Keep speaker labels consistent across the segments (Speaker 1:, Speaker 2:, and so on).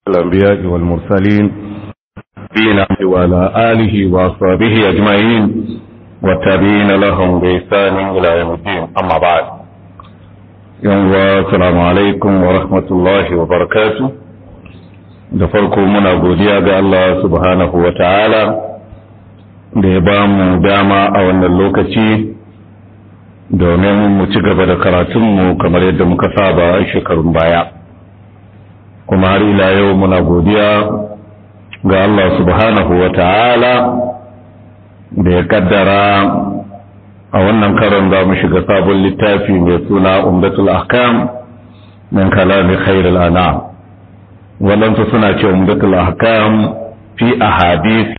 Speaker 1: الأنبياء والمرسلين نبينا وعلى آله وأصحابه أجمعين والتابعين لهم بإحسان إلى يوم الدين أما بعد يوم السلام عليكم ورحمة الله وبركاته da farko muna godiya ga Allah subhanahu wa ta'ala da ya ba mu dama a wannan lokaci domin mu ci gaba da karatunmu kamar yadda muka saba shekarun baya kuma har ila yau muna godiya ga Allah subhanahu wa ta'ala da ya kaddara a wannan karon za mu shiga sabon littafi mai suna umdatul ahkam min kalami khairul anam waɗansu suna ce umdatul ahkam fi ahadith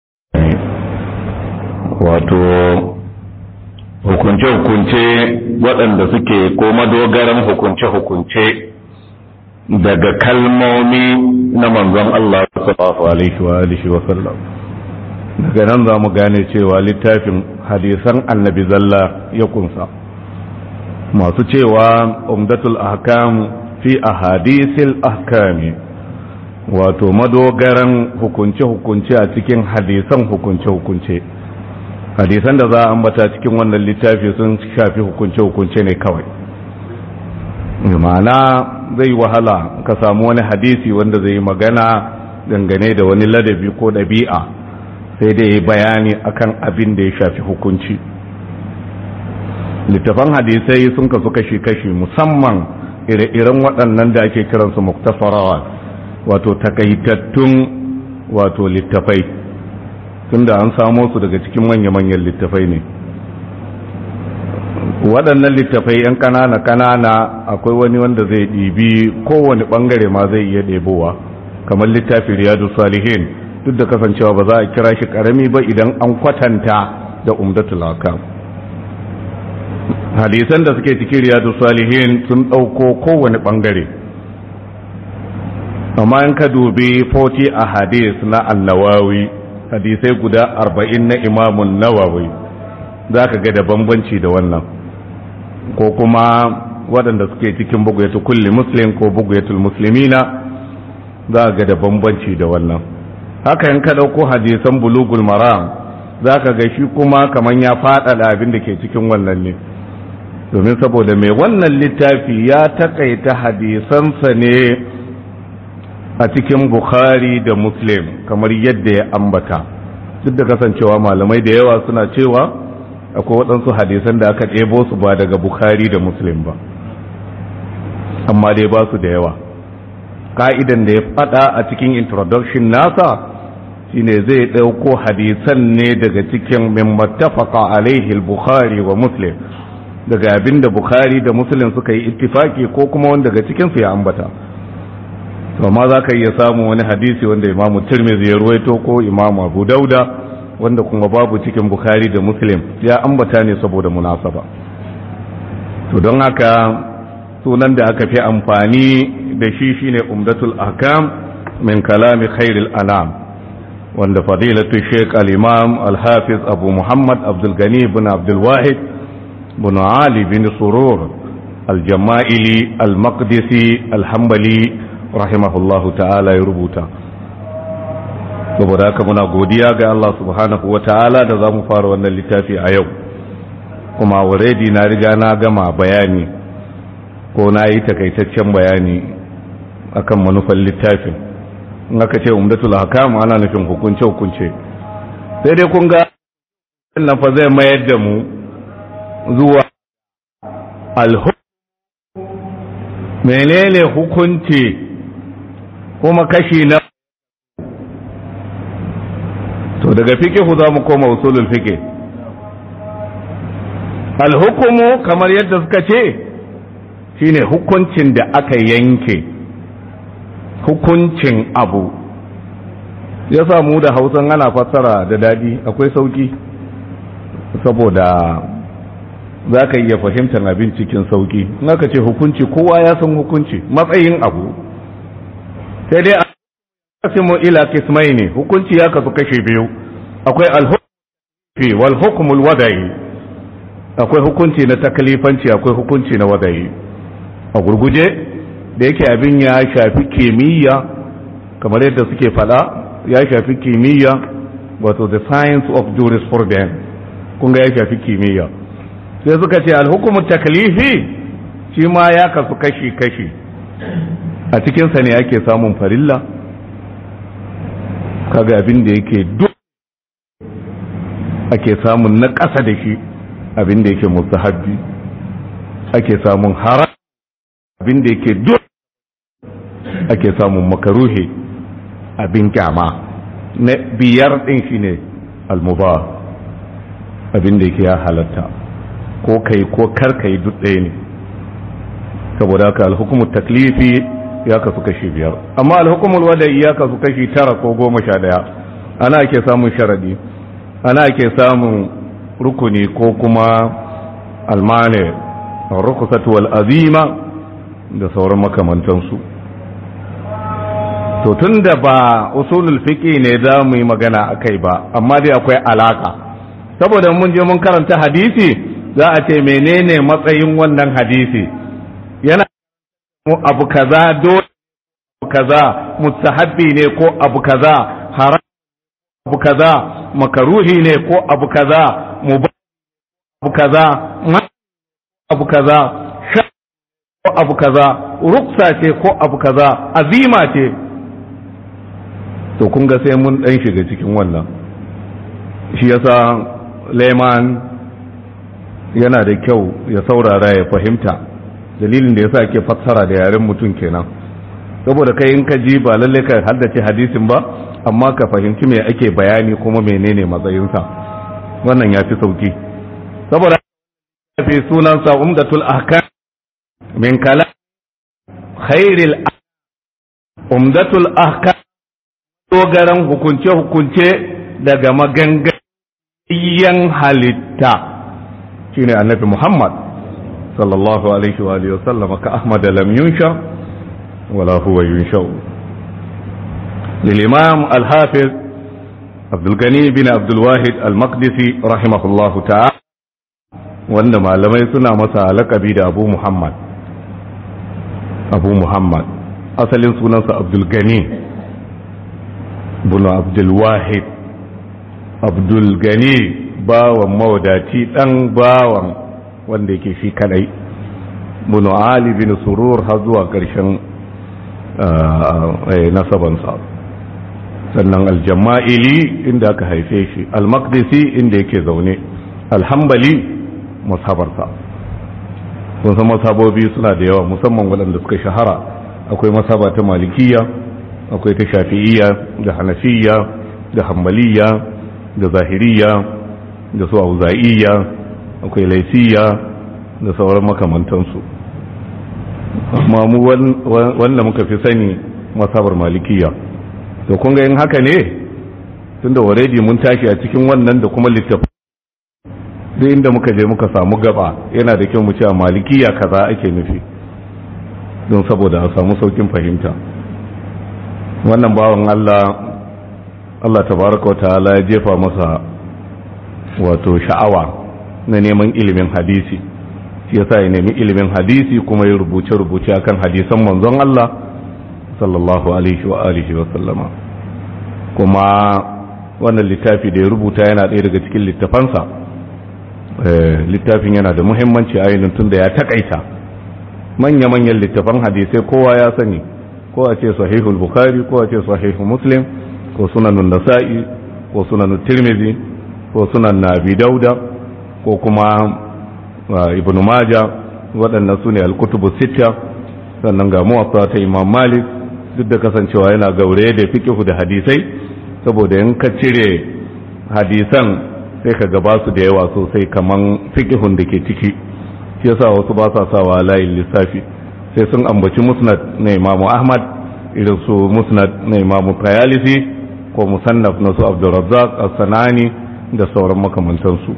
Speaker 1: wato hukunce-hukunce waɗanda suke ko madogaran hukunce-hukunce daga kalmomi na manzon Allah sallallahu alaihi wa alihi wa sallam daga nan za mu gane cewa littafin hadisan annabi zalla ya kunsa masu cewa umdatul ahkam fi ahadisil ahkami wato madogaran hukunce-hukunce a cikin hadisan hukunce-hukunce hadisan da za a ambata cikin wannan littafi sun shafi hukunce-hukunce ne kawai ma'ana zai wahala ka samu wani hadisi wanda zai magana dangane da wani ladabi ko ɗabi'a sai dai bayani akan abin da ya shafi hukunci littafan hadisai sun kasu kashi-kashi musamman ire-iren waɗannan da ake kiransu muktasarawa wato takaitattun wato littafai tunda an samo su daga cikin manya-manyan littafai ne waɗannan littafai 'yan ƙanana-ƙanana akwai wani wanda zai ɗibi kowane ɓangare ma zai iya ɗebowa kamar littafi riyadu salihin duk da kasancewa ba za a kira shi ƙarami ba idan an kwatanta da umdatul hakam hadisan da suke cikin riyadu salihin sun ɗauko kowane ɓangare amma in ka dubi 40 a hadis na annawawi hadisai guda arba'in na imamun nawawi za ka ga da bambanci da wannan ko kuma waɗanda suke cikin bugayatul kulli muslim ko bugayatul muslimina za ga da bambanci da wannan haka in ka ɗauko hadisan bulugul maram za ka ga shi kuma kamar ya faɗaɗa abin da ke cikin wannan ne domin saboda mai wannan littafi ya taƙaita hadisansa ne a cikin bukhari da muslim kamar yadda ya ambata duk da kasancewa malamai da yawa suna cewa akwai waɗansu hadisan da aka ɗebo su ba daga bukhari da muslim ba amma dai ba su da yawa ka'idan da ya faɗa a cikin introduction nasa shine zai ɗauko hadisan ne daga cikin min mattafaqa alaihi al-bukhari wa muslim daga abinda bukhari da muslim suka yi ittifaki ko kuma wanda daga cikin su ya ambata amma za ka iya samun wani hadisi wanda imamu tirmidhi ya ruwaito ko imamu abu dauda wanda kuma babu cikin bukhari da muslim ya ambata ne saboda munasaba to don haka sunan da aka fi amfani da shi shine umdatul ahkam min kalami khairil anam wanda fadilatu sheikh al-imam al-hafiz abu muhammad abdul gani bin abdul wahid bin ali bin surur al-jama'ili al-maqdisi al-hanbali rahimahullahu ta'ala ya rubuta saboda haka muna godiya ga Allah subhanahu wa ta'ala da za mu fara wannan littafi a yau kuma already na riga na gama bayani ko na yi takaitaccen bayani akan manufan littafin in aka ce umdatul hakam ana nufin hukunce hukunce sai dai kun ga nan fa zai mayar da mu zuwa alhu menene hukunci kuma kashi na to daga fikihu za mu koma usulul fiqh alhukumu kamar yadda suka ce shine hukuncin da aka yanke hukuncin abu ya samu da hausan ana fassara da dadi akwai sauki saboda za ka iya fahimtar abin cikin sauki in aka ce hukunci kowa ya san hukunci matsayin abu sai dai asimu ila kismai ne hukunci ya kasu kashe biyu akwai alhukunci wal hukumul wadayi akwai hukunci na takalifanci akwai hukunci na wadayi a gurguje da yake abin ya shafi kimiyya kamar yadda suke fada ya shafi kimiyya wato the science of jurisprudence kun ga ya shafi kimiyya sai suka ce alhukumu taklifi shi ma ya kasu kashi-kashi a cikinsa ne ake samun farilla kaga abin da yake duk ake samun na ƙasa da shi abin da yake mustahabbi ake samun haram abin da yake duk ake samun makaruhi abin kyama na biyar ɗin shi ne almuba abin da yake ya halatta ko kai ko kar kai duk ɗaya ne saboda haka alhukumar taklifi ya kasu kashi biyar amma alhukumul wada'i ya kasu kashi tara ko goma sha daya ana ake samun sharadi ana ake samun rukuni ko kuma almane rukusatu wal azima da sauran makamantansu to tun da ba usulul fiqi ne za mu yi magana akai ba amma dai akwai alaka saboda mun je mun karanta hadisi za a ce menene matsayin wannan hadisi yana abu kaza dole abu kaza mustahabbi ne ko abu kaza haram abu kaza makaruhi ne ko abu kaza mubah abu kaza abu kaza ko abu kaza ruksa ce ko abu kaza azima ce to kun ga sai mun dan shiga cikin wannan shi yasa Leman yana da kyau ya saurara ya fahimta dalilin da yasa ake fassara da yaren mutum kenan saboda kai in ka ji ba lalle ka haddace hadisin ba amma ka fahimci me ake bayani kuma menene matsayinsa wannan ya fi sauki saboda fi sunansa umdatul ahkam min kala khairil umdatul ahkam dogaran hukunce hukunce daga magangan halitta shine annabi muhammad sallallahu alaihi wa alihi wasallam ka ahmad lam yunsha wala huwa yunsha للإمام الحافظ عبد الغني بن عبد الواحد المقدسي رحمه الله تعالى wanda malamai suna masa lakabi da abu muhammad abu muhammad asalin sunansa abdul gani bunu abdul wahid abdul gani bawan mawadaci dan bawan wanda yake shi kadai bunu ali bin surur har zuwa ƙarshen nasabansa sannan aljama'ili inda aka haife shi almakdisi inda yake zaune alhambali masabarsa kun san masabobi suna da yawa musamman waɗanda suka shahara akwai masaba ta malikiya akwai ta shafi'iyya da hanafiya da hambaliya da zahiriya da su auza'iyya akwai laisiyya da sauran makamantansu amma mu wanda muka fi sani masabar malikiya to kun ga yin haka ne tunda already mun tashi a cikin wannan da kuma littafi duk inda muka je muka samu gaba yana da kyau mu ce a malikiya kaza ake nufi don saboda a samu saukin fahimta wannan bawan Allah Allah tabaraka ta'ala ya jefa masa wato sha'awa na neman ilimin hadisi shi yasa ya nemi ilimin hadisi kuma ya rubuce-rubuce akan hadisan manzon Allah sallallahu alaihi wa alihi wa sallama kuma wannan littafi da ya rubuta yana ɗaya daga cikin littafansa littafin yana da muhimmanci ainihin tun da ya takaita manya-manyan littafan hadisai kowa ya sani ko a ce sahihul bukhari ko a ce sahihu muslim ko sunanun nasa'i ko sunanun tirmidhi ko sunan nabi dauda ko kuma ibn maja waɗannan su ne alkutubu sita sannan ga muwatta ta imam malik duk da kasancewa yana gaure da fikihu da hadisai saboda in ka cire hadisan sai ka gaba su da yawa sosai kaman fikihun da ke ciki shi yasa wasu ba sa sawa layin lissafi sai sun ambaci musnad na imamu ahmad irin su musnad na imamu tayalisi ko musannaf na su abdurrazzaq as-sanani da sauran makamantansu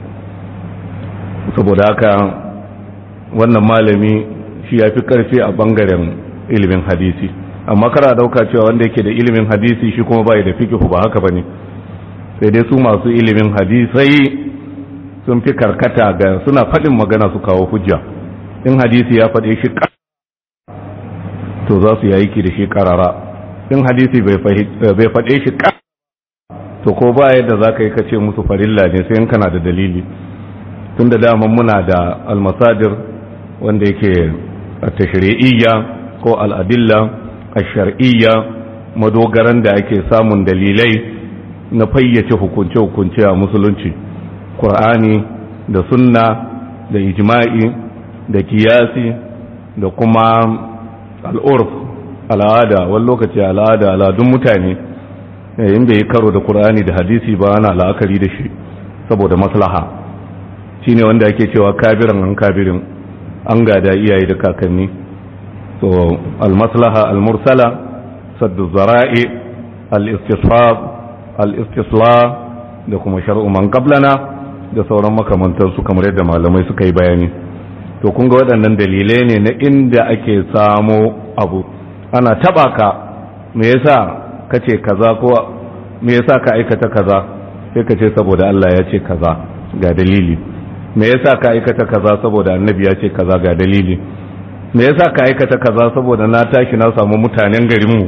Speaker 1: saboda haka wannan malami shi ya fi karfi a bangaren ilimin hadisi amma kara dauka cewa wanda yake da ilimin hadisi shi kuma bai da fikihu ba haka bane sai dai su masu ilimin hadisai sun fi karkata ga suna faɗin magana su kawo hujja in hadisi ya faɗe shi to za su yi aiki da shi karara in hadisi bai faɗe shi ka to ko ba yadda za ka yi ka ce musu farilla ne sai in kana da dalili tun da daman muna da almasadir wanda yake a tashri'iyya ko al'adilla a shar'iyya madogaran da ake samun dalilai na fayyace hukunce-hukunce a musulunci ƙur'ani da sunna da ijma'i da kiyasi da kuma al'urf al'ada wani lokaci al'ada al'adun mutane in bai karo da ƙur'ani da hadisi ba ana la'akari da shi saboda maslaha shine wanda ake cewa kabiran an kabirin an gada iyaye da kakanni so al-maslaha al-mursala saddu zara'i al-istisfab al-istisla da kuma shar'u man qablana da sauran makamantansu kamar yadda malamai suka yi bayani to kun ga waɗannan dalilai ne na inda ake samo abu ana taba ka me yasa kace kaza ko me yasa ka aikata kaza sai ka ce saboda Allah ya ce kaza ga dalili me yasa ka aikata kaza saboda annabi ya ce kaza ga dalili me yasa ka aikata kaza saboda na tashi na samu mutanen garinmu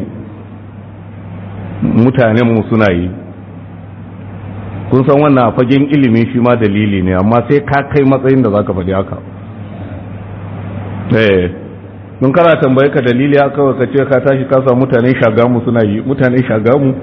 Speaker 1: mutanen mu suna yi kun san wannan a fagen ilimi shi ma dalili ne amma sai ka kai matsayin da zaka faɗi haka eh mun kana tambaye ka dalili haka ka ce ka tashi ka samu mutanen shagamu suna yi mutanen shagamu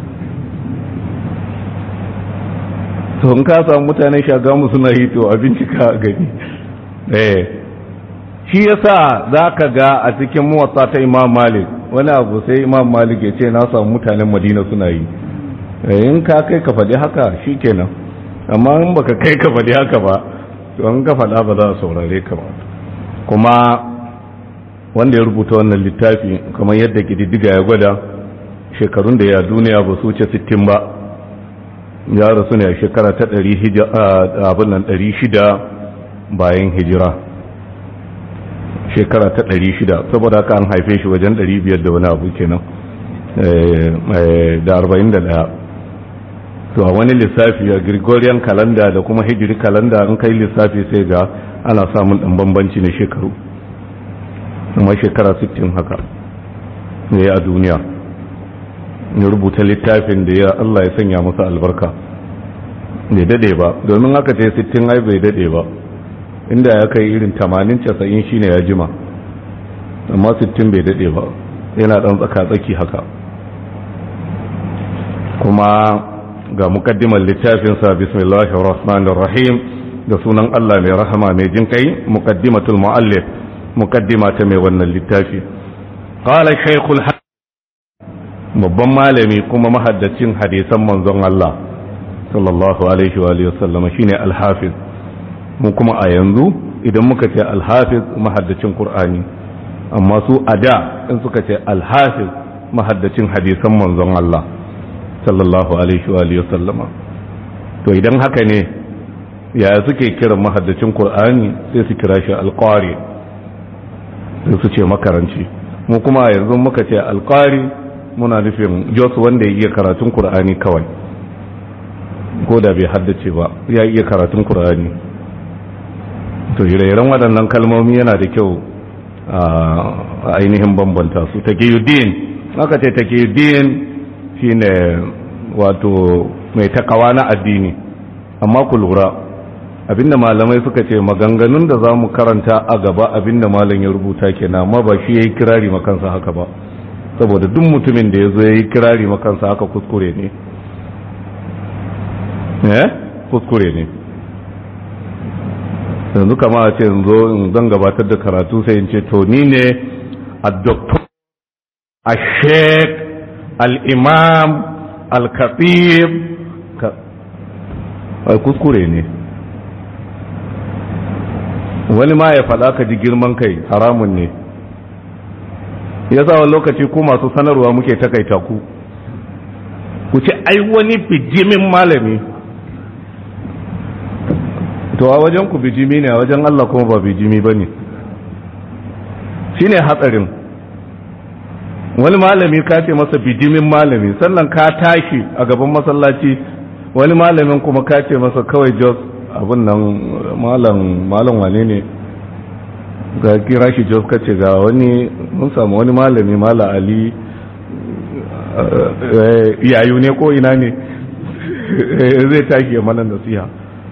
Speaker 1: to in ka samu mutanen shagamu suna yi to abinci ka gani eh shi yasa zaka ga a cikin muwatta ta Imam Malik wani abu sai Imam Malik ya ce na samu mutanen Madina suna yi in ka kai ka faɗi haka shikenan amma in baka kai ka faɗi haka ba to an ka faɗa ba za a saurare ka ba kuma wanda ya rubuta wannan littafi kamar yadda kididdiga ya gwada shekarun da ya duniya ba su wuce 60 ba ya rasu ne a shekara ta abin nan ɗari shida bayan hijira shekara ta ɗari shida saboda haka an haife shi wajen ɗari biyar da wani abu kenan da arba'in da ɗaya to a wani lissafi a gregorian calendar da kuma hijiri calendar an kai lissafi sai ga ana samun ɗan bambanci na shekaru kuma shekara 60 haka ne a duniya ya rubuta littafin da ya Allah ya sanya masa albarka bai dade ba domin haka ce 60 ai bai dade ba inda ya kai irin 80-90 shine ya jima amma 60 bai dade ba yana dan tsaka-tsaki haka kuma ga mukaddimar littafinsa bismillahir rahmanir rahim da sunan Allah mai rahama mai jin kai muqaddimatul muallif muqaddima ta mai wannan littafi qala shaykhul babban malami kuma mahaddacin hadisan manzon Allah sallallahu alaihi wa alihi wasallam shine al-hafiz mu kuma a yanzu idan muka ce al-hafiz mahaddacin qur'ani amma su ada in suka ce al-hafiz mahaddacin hadisan manzon Allah sallallahu alaihi wa alihi wasallama to idan haka ne yaya suke kiran mahaddacin qur'ani sai su kira shi al-qari sai su ce makaranci mu kuma yanzu muka ce al-qari muna nufin jos wanda ya iya karatun qur'ani kawai ko da bai haddace ba ya iya karatun qur'ani to ire-iren waɗannan kalmomi yana da kyau a ainihin bambanta su takiyuddin aka ce takiyuddin shine wato mai takawa na addini amma ku lura abinda malamai suka ce maganganun da za mu karanta a gaba abinda malam ya rubuta kenan amma ba shi ya yi kirari makansa haka ba saboda duk mutumin da ya zo ya yi kirari makansa haka kuskure ne eh kuskure ne yanzu kama a ce zo in zan gabatar da karatu sai in ce to ni ne a doktor a sheik al-imam al-khatib kuskure ne wani ma ya faɗa ka ji girman kai haramun ne ya sa wani lokaci ku masu sanarwa muke takaita ku ku ce ai wani bijimin malami to a wajen ku bijimi ne a wajen Allah kuma ba bijimi ba ne shi ne hatsarin wani malami ka ce masa bijimin malami sannan ka tashi a gaban masallaci wani malamin kuma ka ce masa kawai jos abin nan malam malam wane ne ga kira shi jos ka ce ga wani mun samu wani malami mala ali yayu ne ko ina ne zai tashi mana nasiha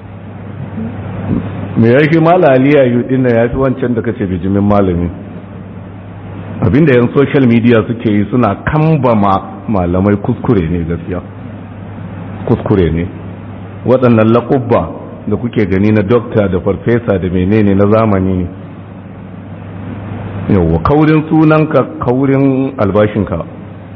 Speaker 1: me yake mala ali yayu din ya fi wancan da kace bijimin malami abinda yan social media suke yi suna kambama malamai kuskure ne gaskiya kuskure ne waɗannan laƙubba da kuke gani na dokta da farfesa da menene na zamani ne yawwa kaurin sunanka kaurin albashinka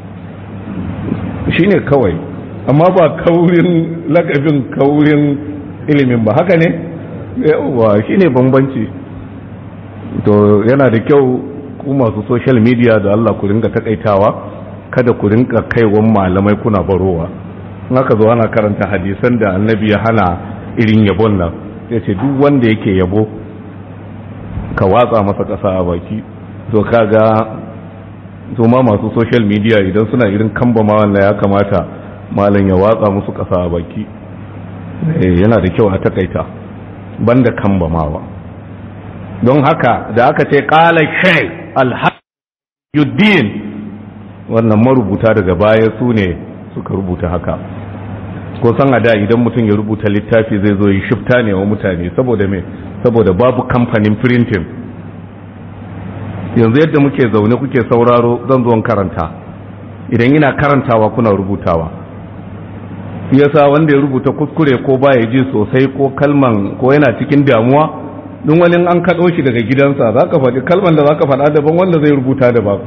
Speaker 1: shine kawai amma ba kaurin lakabin kaurin ilimin ba haka ne yawwa shine bambanci to yana da kyau ku masu social media da Allah ku ringa takaitawa kada ku ringa kaiwan malamai kuna barowa haka zo ana karanta hadisan da annabi ya hana irin yabon nan ya ce duk wanda yake yabo ka watsa masa ƙasa a baki to kaga to ma masu social media idan suna irin kamba ma wannan ya kamata malam ya watsa musu ƙasa a baki yana da kyau a takaita banda kamba mawa don haka da aka ce ƙala shai alhajuddin wannan marubuta daga baya su ne suka rubuta haka ko san a da idan mutum ya rubuta littafi zai zo yi shifta ne wa mutane saboda me saboda babu kamfanin printing yanzu yadda muke zaune kuke sauraro zan zo karanta idan ina karantawa kuna rubutawa yasa wanda ya rubuta kuskure ko baya ji sosai ko kalman ko yana cikin damuwa duk wani an kaɗo shi daga gidansa za ka faɗi kalman da za ka faɗa daban wanda zai rubuta daban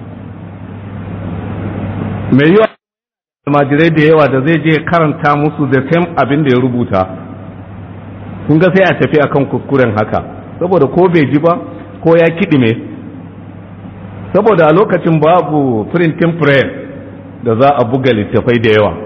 Speaker 1: mai yiwa almajirai da yawa da zai je karanta musu da same abin da ya rubuta kun ga sai a tafi akan kuskuren haka saboda ko bai ji ba ko ya kiɗime saboda a lokacin babu printing press da za a buga littafai da yawa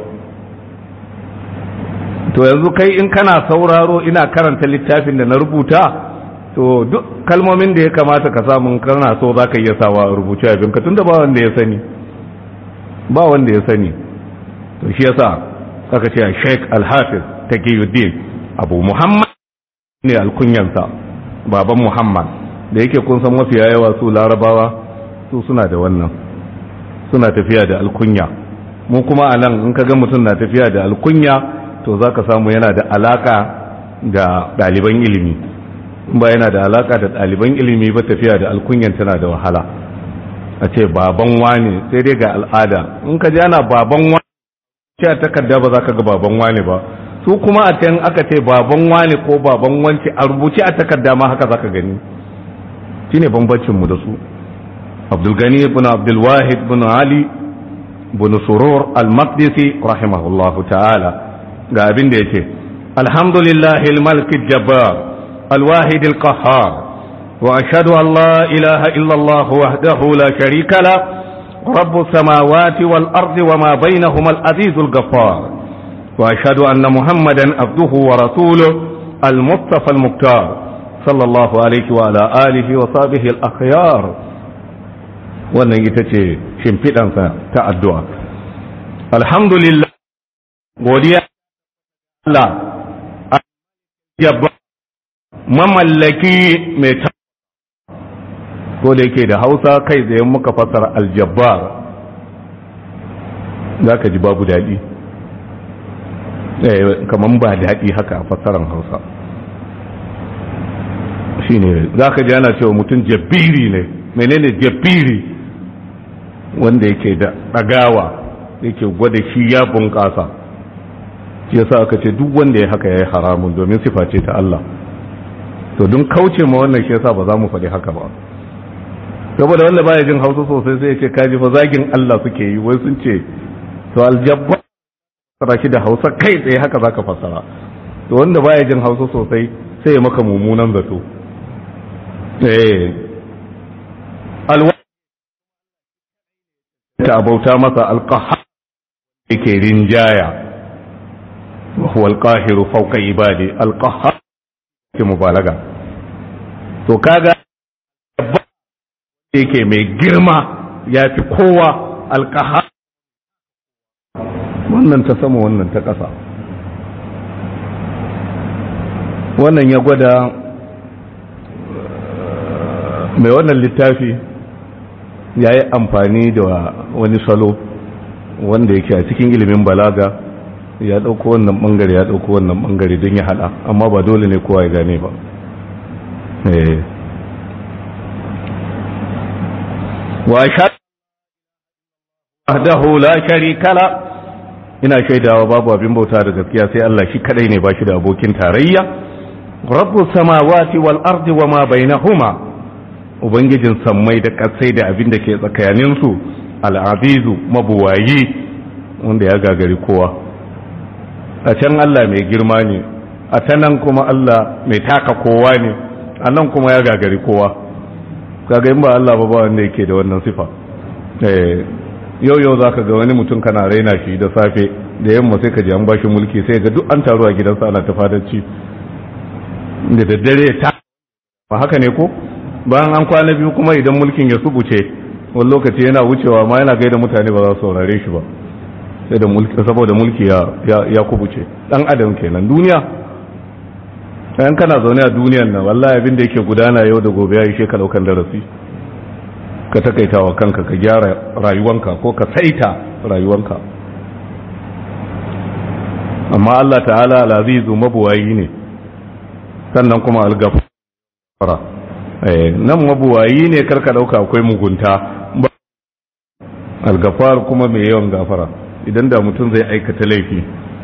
Speaker 1: to yanzu kai in kana sauraro ina karanta littafin da na rubuta to duk kalmomin da ya kamata ka samu kana so za ka iya sawa rubuce abinka tun da ba wanda ya sani ba wanda ya sani to shi yasa aka ce Sheikh Al-Hafiz Taqiyuddin Abu Muhammad ne alkunyansa baban Muhammad da yake kun san mafiya yawa su Larabawa su suna da wannan suna tafiya da alkunya mu kuma a nan in ka ga mutum na tafiya da alkunya to za ka samu yana da alaka da ɗaliban ilimi ba yana da alaka da ɗaliban ilimi ba tafiya da alkunyan tana da wahala a ce baban wani sai dai ga al'ada in ka ji ana baban wani ce a takarda ba za ka ga baban wani ba su kuma a can aka ce baban wani ko baban wanci a rubuce a takarda ma haka za ka gani shine bambancin mu da su abdulgani ibn abdulwahid ibn ali ibn surur al-maqdisi rahimahullahu ta'ala ga abin da yake alhamdulillah al-malik jabbar al-wahid al-qahhar وأشهد أن لا إله إلا الله وحده لا شريك له رب السماوات والأرض وما بينهما العزيز الغفار وأشهد أن محمدا عبده ورسوله المصطفى المختار صلى الله عليه وعلى آله وصحبه الأخيار wannan ita ce shimfiɗansa ta addu'a alhamdulillah godiya Allah mamallaki mai ta ko da yake da hausa kai zai muka fasara aljabbar za ka ji babu daɗi kamar ba daɗi haka a fasaran hausa shi ne za ka ji ana cewa mutum jabiri ne menene jabiri wanda yake da ɗagawa yake gwada shi ya bunƙasa shi yasa aka ce duk wanda ya haka ya yi haramun domin sifa ce ta Allah to don kauce ma wannan shi yasa ba za mu faɗi haka ba saboda wanda baya jin hausa sosai sai ya ce kaji fa zagin Allah suke yi wai sun ce to aljabba fara shi da hausa kai tsaye haka zaka fassara to wanda baya jin hausa sosai sai ya maka mummunan zato eh alwa ta abauta masa alqaha yake rinjaya wa huwa alqahiru fawqa ibadi alqaha ke mubalaga to kaga yake mai girma ya fi kowa alkaha wannan ta sama wannan ta ƙasa wannan ya gwada mai wannan littafi ya yi amfani da wani salo wanda yake a cikin ilimin balaga ya ɗauko wannan ɓangare ya ɗauko wannan ɓangare don ya haɗa amma ba dole ne kowa ya gane ba wa wahdahu la sharika la ina shaidawa babu abin bauta da gaskiya sai Allah shi kadai ne ba shi da abokin tarayya rabbus samawati wal ardi wama bainahuma ubangijin sammai da kasai da abin da ke tsakanin su al-azizu mabuwayi wanda ya gagari kowa a can Allah mai girma ne a ta nan kuma Allah mai taka kowa ne a nan kuma ya gagari kowa kaga in ba Allah ba ba wanda yake da wannan sifa yau yau za ka ga wani mutum kana raina shi da safe da yamma sai ka ji an bashi mulki sai ga duk an taru a gidansa ana ta fadarci da daddare ta ba haka ne ko bayan an kwana biyu kuma idan mulkin ya subuce wani lokaci yana wucewa ma yana gaida mutane ba za su saurare shi ba sai da mulki saboda mulki ya ya kubuce dan adam kenan duniya kayan kana zaune a duniyan nan wallahi abin da yake gudana yau da gobe ya yi sheka daukan darasi ka takaita wa kanka ka gyara rayuwanka ko ka saita rayuwanka amma Allah ta'ala al-azizu mabuwayi ne sannan kuma al-ghafara nan mabuwayi ne karka dauka akwai mugunta al-ghafar kuma mai yawan gafara idan da mutum zai aikata laifi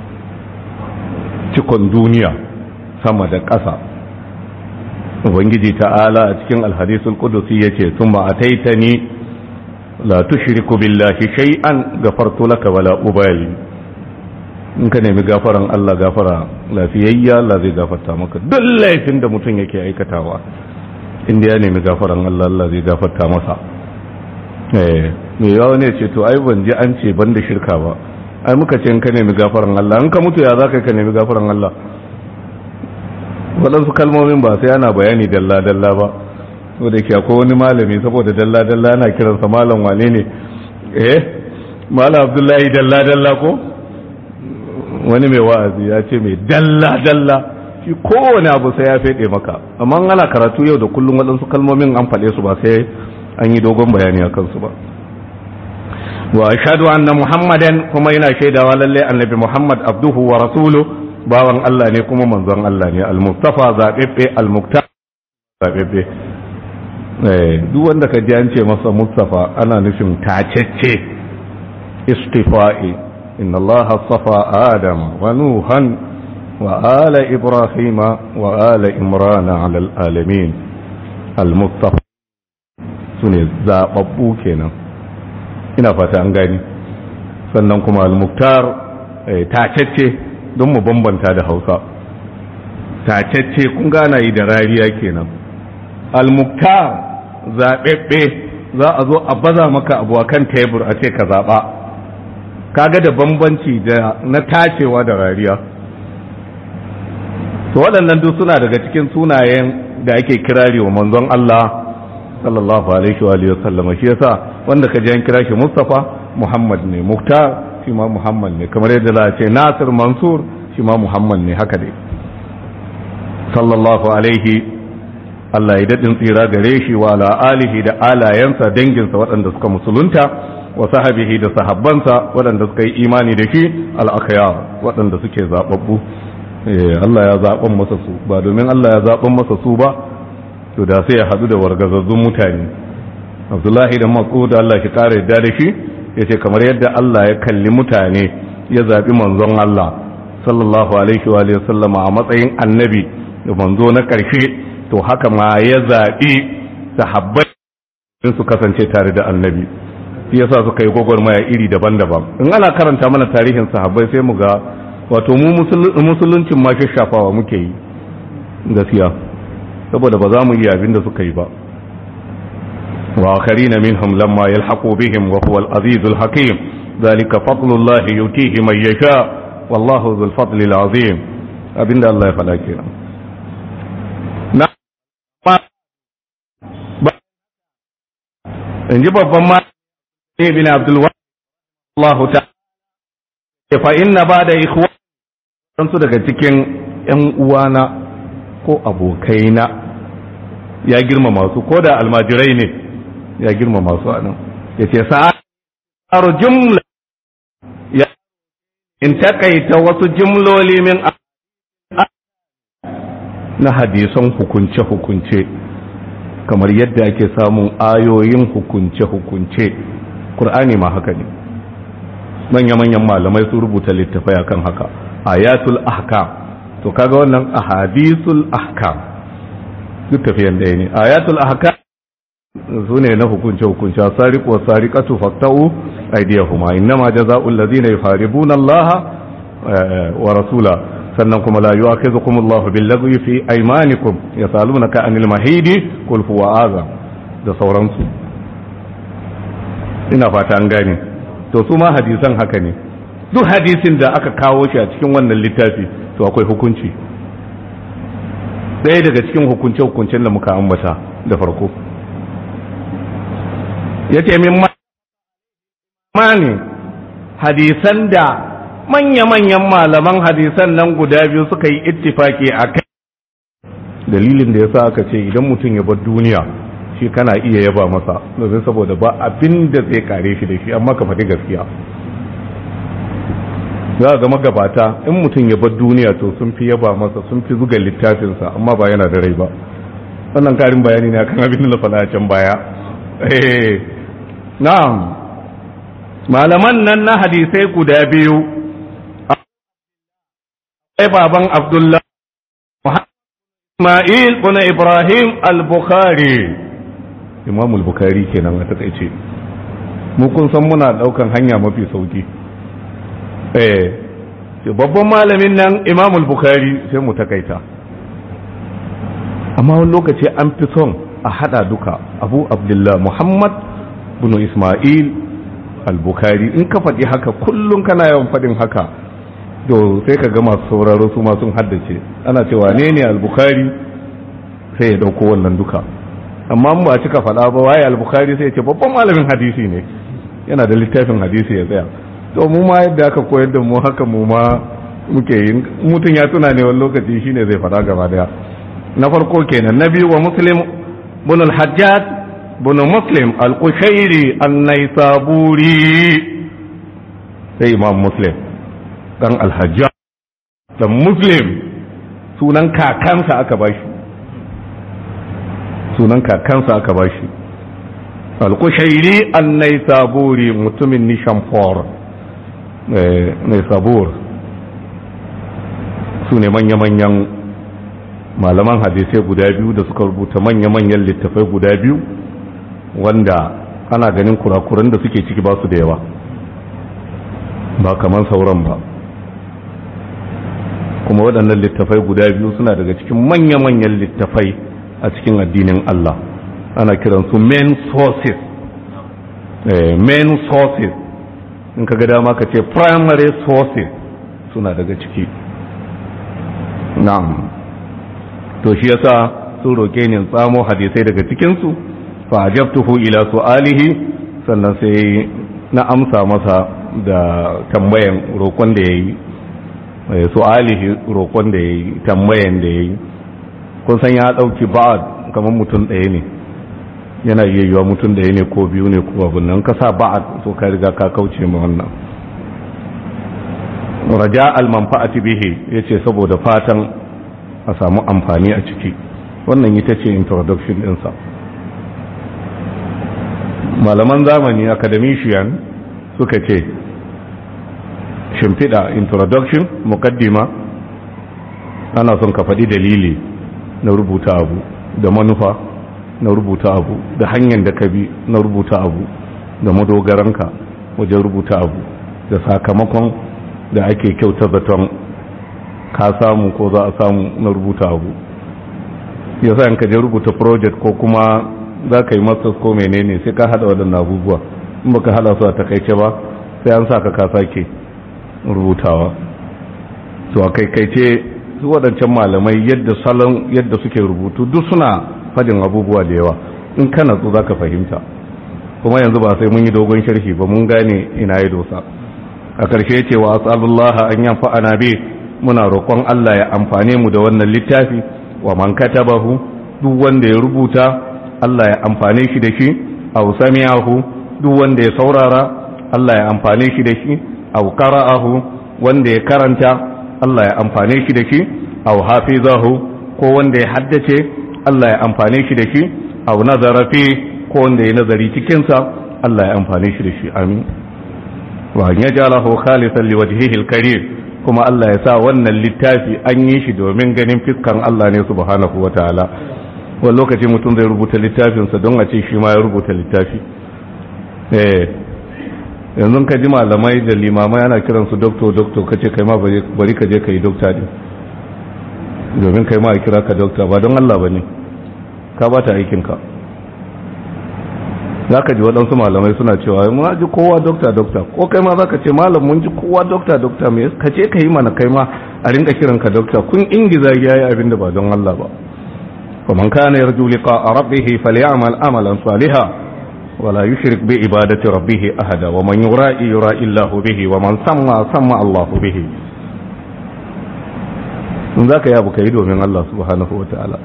Speaker 1: cikon duniya sama da ƙasa ubangiji ta'ala a cikin alhadisul qudusi yace thumma ataitani la tushriku billahi shay'an gafartu laka wala ubali in ka nemi gafaran Allah gafara lafiyayya Allah zai gafarta maka duk laifin da mutum yake aikatawa inda ya nemi gafaran Allah Allah zai gafarta masa eh me yawa ne ce to ai ban ji an ce ban da shirka ba ai muka ce in ka nemi gafaran Allah in ka mutu ya za ka nemi gafaran Allah waɗansu kalmomin ba sai ana bayani dalla-dalla ba wadda ke akwai wani malami saboda dalla-dalla ana kiransa malam wane ne eh malam abdullahi dalla-dalla ko wani mai wa'azi ya ce mai dalla-dalla shi kowane abu sai ya fede maka amma ana karatu yau da kullum waɗansu kalmomin an faɗe su ba sai an yi dogon bayani a kansu ba wa ashhadu anna muhammadan kuma yana shaidawa lalle annabi muhammad abduhu wa rasuluhu bawan Allah ne kuma manzon Allah ne al-mustafa zaɓeɓɓe al-muktar zaɓeɓɓe duk wanda ka ji an ce masa mustafa ana nufin tacecce istifa'i inna Allah safa adam wa nuhan wa ala ibrahima wa ala imrana ala alamin al-mustafa su ne zaɓaɓɓu kenan ina fata an gani sannan kuma al-muktar tacecce don mu bambanta da hausa tacecce kun gana yi da rariya kenan almuktar zaɓeɓɓe za a zo a baza maka abu kan tebur a ce ka zaɓa kaga da bambanci da na tacewa da rariya to waɗannan duk suna daga cikin sunayen da ake kirari wa manzon Allah sallallahu alaihi wa alihi wasallama shi yasa wanda ka ji an kira shi Mustafa Muhammad ne Muktar shi ma Muhammad ne kamar yadda za a ce Nasir Mansur shi ma Muhammad ne haka dai sallallahu alaihi Allah ya daɗin tsira gare shi wa ala alihi da alayensa danginsa waɗanda suka musulunta wa sahabihi da sahabbansa waɗanda suka yi imani da shi al'akaya waɗanda suke zaɓaɓɓu Allah ya zaɓan masa su ba domin Allah ya zaɓan masa su ba to da sai ya haɗu da wargazazzun mutane Abdullahi da Mas'ud Allah shi ƙara yadda da shi ya ce kamar yadda Allah ya kalli mutane ya zaɓi manzon Allah sallallahu alaihi wa sallama a matsayin annabi da manzo na ƙarshe to haka ma ya zaɓi sahabbai su kasance tare da annabi shi yasa suka yi gwagwarmaya iri daban-daban in ana karanta mana tarihin sahabbai sai mu ga wato mu musuluncin ma shafawa muke yi gaskiya saboda ba za mu iya abin da suka yi ba وآخرين منهم لما يلحقوا بهم وهو العزيز الحكيم ذلك فضل الله يؤتيه من يشاء والله ذو الفضل العظيم أبن الله فلا كنا in ji babban ma bin Abdul Allah ta fa inna ba da ikhwa su daga cikin ‘yan uwana ko abokaina ya girmama su ko da almajirai ne ya girmama su a nan ya ce sa'ar jumla in takaita wasu jimloli min na hadisan hukunce-hukunce kamar yadda ake samun ayoyin hukunce-hukunce ƙur'ani ma haka ne manya-manyan malamai su rubuta littafai akan haka ayatul ahkam to kaga wannan ahadisul ahkam duk tafiyan ɗaya ne ayatul ahkam su ne na hukunce-hukunce sariq wa sariqatu faqta'u aydiyahuma innama jazaa'ul ladzina yuharibuna Allah wa rasula sannan kuma la yu'akhidhukum Allah bil lagwi fi aymanikum yasalunaka anil mahidi qul huwa azam da sauransu ina fata an gane to su ma hadisan haka ne duk hadisin da aka kawo shi a cikin wannan littafi to akwai hukunci ɗaya daga cikin hukunce-hukuncen da muka ambata da farko ya ce min mani hadisan da manya-manyan malaman hadisan nan guda biyu suka yi ittifaki a kai dalilin da ya sa aka ce idan mutum ya bar duniya shi kana iya yaba masa domin saboda ba abin da zai kare shi da shi amma ka faɗi gaskiya za ga magabata in mutum ya bar duniya to sun fi yaba masa sun fi zuga littafinsa amma ba yana da rai ba wannan karin bayani ne akan abin da na faɗa can baya eh na'am malaman nan na hadisai guda biyu ai baban abdullah Ismail bin Ibrahim al-Bukhari Imam al-Bukhari kenan a takaice mu kun san muna daukan hanya mafi sauki eh babban malamin nan Imam al-Bukhari sai mu takaita amma wani lokaci an fi son a hada duka Abu Abdullah Muhammad bin Ismail al-Bukhari in ka faɗi haka kullum kana yawan faɗin haka to sai ka ga masu sauraro su ma sun haddace ana cewa ne ne al-Bukhari sai ya dauko wannan duka amma mu ba cika faɗa ba waye al-Bukhari sai ya ce babban malamin hadisi ne yana da littafin hadisi ya tsaya to mu ma yadda aka koyar da mu haka mu ma muke yin mutum ya tuna ne wani lokaci shine zai faɗa gaba daya na farko kenan na biyu wa muslim bin al-hajjaj bin muslim al-qushairi an-naisaburi sai imam muslim dan al-hajjaj dan muslim sunan kakansa aka bashi sunan kakansa aka bashi al-qushairi an-naisaburi mutumin nishamfor naisabur su ne manya-manyan malaman hadisai guda biyu da suka rubuta manya-manyan littafai guda biyu wanda ana ganin kurakuran da suke ciki ba su da yawa ba kamar sauran ba kuma waɗannan littafai guda biyu suna daga cikin manya-manyan littafai a cikin addinin Allah ana kiransu main sources main sources in ka ga dama ka ce primary sources suna daga ciki na'am to shi yasa sun roke ni tsamo hadisai daga cikinsu fa ajabtuhu ila su'alihi sannan sai na amsa masa da tambayan roƙon da yayi su'alihi roƙon da yayi tambayan da yayi kun san ya dauki ba'ad kamar mutum ɗaya ne yana iya yiwa mutum ɗaya ne ko biyu ne ko abin nan ka sa ba'ad so ka riga ka kauce ma wannan raja al-manfa'ati bihi yace saboda fatan a samu amfani a ciki wannan ita ce introduction ɗinsa malaman zamani academician suka ce shimfiɗa introduction mukaddima ana son ka faɗi dalili na rubuta abu da manufa na rubuta abu da hanyar da ka bi na rubuta abu da madogaranka wajen rubuta abu da sakamakon da ake kyauta zaton ka samu ko za a samu na rubuta abu ya sa ka je rubuta project ko kuma za ka yi masters ko menene sai ka hada waɗannan abubuwa in baka hada su a takaice ba sai an sa ka ka sake rubutawa to a kaikaice su waɗancan malamai yadda salon yadda suke rubutu duk suna fadin abubuwa da yawa in ka natsu za ka fahimta kuma yanzu ba sai mun yi dogon sharhi ba mun gane ina ya dosa a ƙarshe ce wa asalullaha an yanfa ana bi muna roƙon Allah ya amfane mu da wannan littafi wa man katabahu duk wanda ya rubuta Allah ya amfane shi da shi aw sami'ahu duk wanda ya saurara Allah ya amfane shi da shi aw qara'ahu wanda ya karanta Allah ya amfane shi da shi aw hafizahu ko wanda ya haddace Allah ya amfane shi da shi aw nazara fi ko wanda ya nazari cikin sa Allah ya amfane shi da shi amin wa an yajalahu khalisan liwajhihi alkarim kuma Allah ya sa wannan littafi an yi shi domin ganin fiskan Allah ne subhanahu wataala wani lokaci mutum zai rubuta littafinsa don a ce shi ma ya rubuta littafi eh yanzu ka ji malamai da limamai ana kiransu doktor doktor ka ce kai ma bari ka je ka yi dokta ne domin kai ma a kira ka dokta ba don Allah ba ne ka ba ta aikinka za ka ji waɗansu malamai suna cewa mun ji kowa dokta dokta ko kai ma za ka ce malam mun ji kowa dokta dokta mai ka ce ka yi mana kai ma a rinka kiran ka dokta kun ingiza ya yi abin da ba don Allah ba ومن كان يرجو لقاء ربه فليعمل عملا صالحا ولا يشرك بعبادة ربه أحدا ومن يرائي يرائي الله به ومن سمى سمى الله به ذاك يا أبو كيد من الله سبحانه وتعالى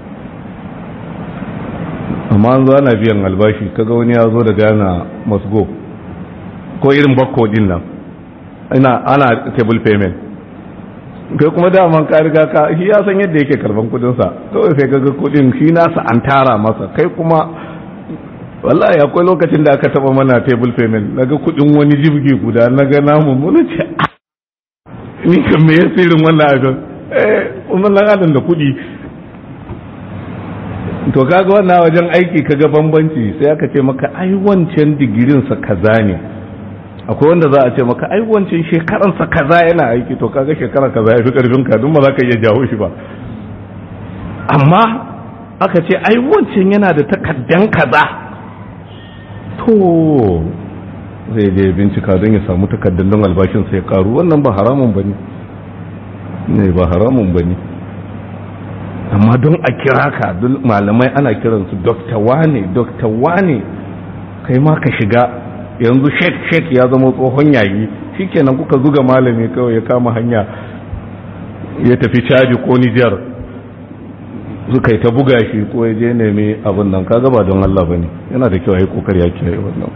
Speaker 1: amma an zo ana biyan albashi kaga wani ya zo da gana masgo ko irin bakko din nan ina ana table payment kai kuma daman ka riga ka shi ya san yadda yake karban kudin sa kawai sai kaga kudin shi nasa an tara masa kai kuma wallahi akwai lokacin da aka taba mana table payment naga kudin wani jibgi guda naga namu mun ce ni kan me yasirin wannan abin eh wannan adam da kudi to kaga wannan wajen aiki kaga bambanci sai aka ce maka ai wancan digirin sa kaza ne akwai wanda za a ce maka ai wancan shekaran sa kaza yana aiki to kaga shekara kaza ya fi karfin ka duk ba za ka iya jawo shi ba amma aka ce ai wancan yana da takaddan kaza to zai je bincika don ya samu takaddan don albashin sai karu wannan ba haramun bane ne ba haramun bane amma don a kira ka don malamai ana kiransu dokta wane dokta wane kai ma ka shiga yanzu shek shek ya zama tsohon yayi shikenan kuka zuga malami kawai ya kama hanya ya tafi caji ko nijar suka yi ta buga shi ko ya je nemi abin nan kaga ba don Allah bane yana da kyau a yi kokari ya kiyaye wannan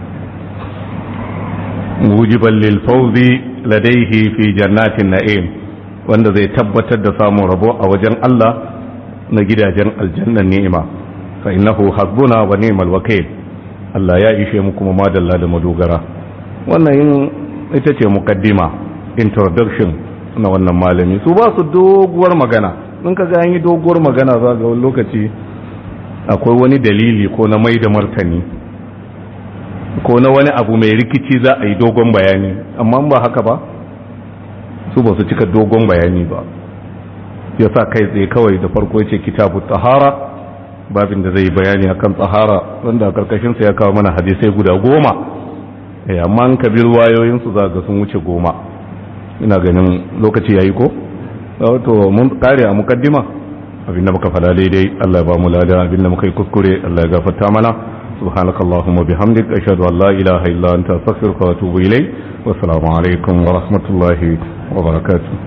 Speaker 1: mujiban lil fawzi ladaihi fi jannatin na'im wanda zai tabbatar da samun rabo a wajen Allah na gidajen aljannan ni'ima fa innahu hasbuna wa ni'mal wakil Allah ya ishe mu kuma madalla da madogara wannan ita ce mukaddima introduction na wannan malami su ba su doguwar magana in ka ga yi doguwar magana za ga wani lokaci akwai wani dalili ko na mai da martani ko na wani abu mai rikici za a yi dogon bayani amma ba haka ba su ba su cika dogon bayani ba ya sa kai tsaye kawai da farko ya ce kitabu tahara babin da zai bayani akan tsahara wanda a karkashinsa ya kawo mana hadisai guda goma amma an kabir wayoyinsu za ga sun wuce goma ina ganin lokaci ya yi ko wato mun kare a mukaddima abinda muka fada daidai Allah ya ba mu lada abinda muka yi kuskure Allah ya gafarta mana سبحانك اللهم وبحمدك أشهد أن لا إله إلا أنت أستغفرك وأتوب إليك والسلام عليكم ورحمة الله وبركاته